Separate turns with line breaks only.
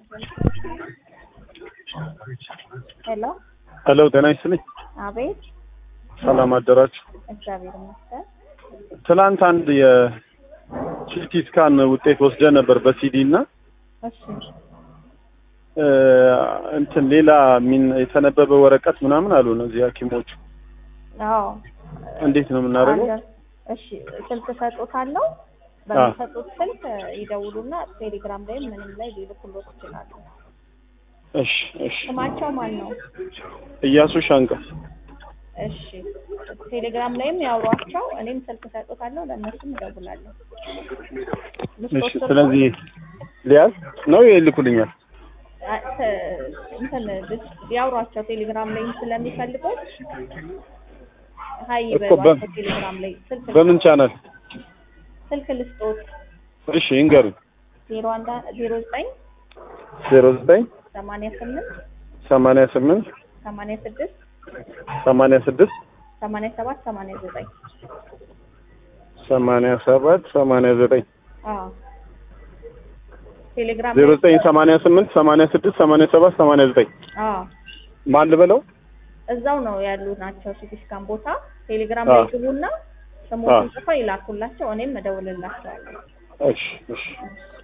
ሄሎ
ሄሎ ጤና ይስጥልኝ።
አቤት።
ሰላም አደራችሁ።
እግዚአብሔር ይመስገን።
ትላንት አንድ የሲቲ ስካን ውጤት ወስደ ነበር በሲዲ እና
እሺ
እ፣ እንትን ሌላ ሚን የተነበበ ወረቀት ምናምን አሉ እነዚህ ሐኪሞቹ
አዎ።
እንዴት ነው የምናደርገው?
አለ። እሺ ስልክ ሰጡታለሁ። በሚሰጡት ስልክ ይደውሉና ቴሌግራም ላይ ምንም ላይ ሊልኩሎት ይችላሉ።
እሺ እሺ።
ስማቸው ማን ነው?
እያሱ ሻንቃ።
እሺ ቴሌግራም ላይም ያውሯቸው። እኔም ስልክ ሰጡታለሁ፣ ለእነሱም እደውላለሁ።
እሺ።
ልስጦት ስልኩን?
ስለዚህ ሊያዝ ነው ይልኩልኛል።
አ- ተ- እንትን ልስ- ያውሯቸው ቴሌግራም ላይ ስለሚፈልጉት ሀይ
እኮ በ-
በሏቸው ቴሌግራም ላይ ስልክ
በምን ቻናል?
ስልክ ልስጦት
እሺ ይንገሩኝ።
ዜሮ አንድ ዜሮ ዘጠኝ
ዜሮ ዘጠኝ
ሰማንያ ስምንት
ሰማንያ ስምንት
ሰማንያ ስድስት
ሰማንያ ስድስት
ሰማንያ ሰባት ሰማንያ ዘጠኝ
ሰማንያ ሰባት ሰማንያ ዘጠኝ
አዎ ቴሌግራም
ዜሮ
ላይ
ዘጠኝ ሰማንያ ስምንት ሰማንያ ስድስት ሰማንያ ሰባት ሰማንያ ዘጠኝ
አዎ
ማን ልበለው?
እዛው ነው ያሉ ናቸው። ሲቲ ስካን ቦታ ቴሌግራም
አዎ።
ላይ ግቡና
አዎ።
ስሞቱን ጽፈው ይላኩላቸው። እኔም እደውልላቸዋለሁ።
እሺ እሺ